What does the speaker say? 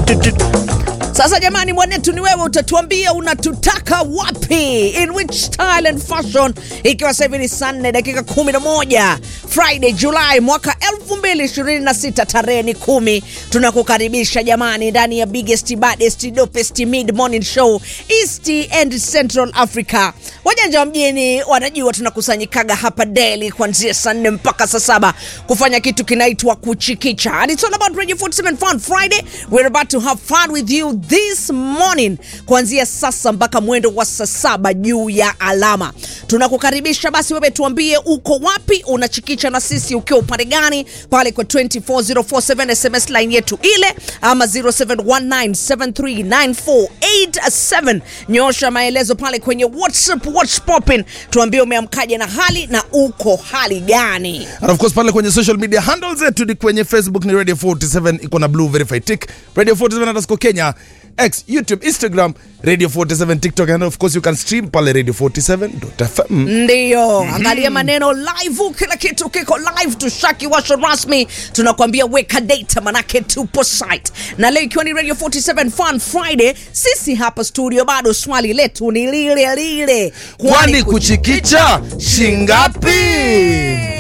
Sasa jamani, mwanetu ni wewe, utatuambia unatutaka wapi, in which style and fashion, ikiwa sasa hivi ni saa nne dakika 11 Friday July mwaka 2026 tarehe ni kumi. Tunakukaribisha jamani ndani ya biggest baddest dopest mid morning show East and Central Africa. Wajanja wa mjini wanajua tunakusanyikaga hapa daily kuanzia saa nne mpaka saa saba kufanya kitu kinaitwa kuchikicha. And it's all about Radio 47 Fun Friday. We're about to have fun with you this morning kuanzia sasa mpaka mwendo wa saa saba juu ya alama. Tunakukaribisha basi, wewe tuambie uko wapi, unachikicha na sisi ukiwa upande gani, pale kwa 24047 SMS line yetu ile ama 0719739487. Nyosha maelezo pale kwenye WhatsApp, what's popping, tuambie umeamkaje na hali na uko hali gani. And of course pale kwenye social media handles zetu ni kwenye Facebook ni Radio 47 iko na blue verified tick, Radio 47 underscore Kenya, X, YouTube, Instagram, Radio 47 TikTok and of course you can stream pale Radio 47.fm. Ndiyo, angalia maneno live, kila kitu kiko live. Tushaki washo rasmi, tunakwambia weka data, manake tupo site. Na leo ikiwa ni Radio 47 Fun Friday, sisi hapa studio bado swali letu ni lile lile, Kwani kuchikicha shingapi?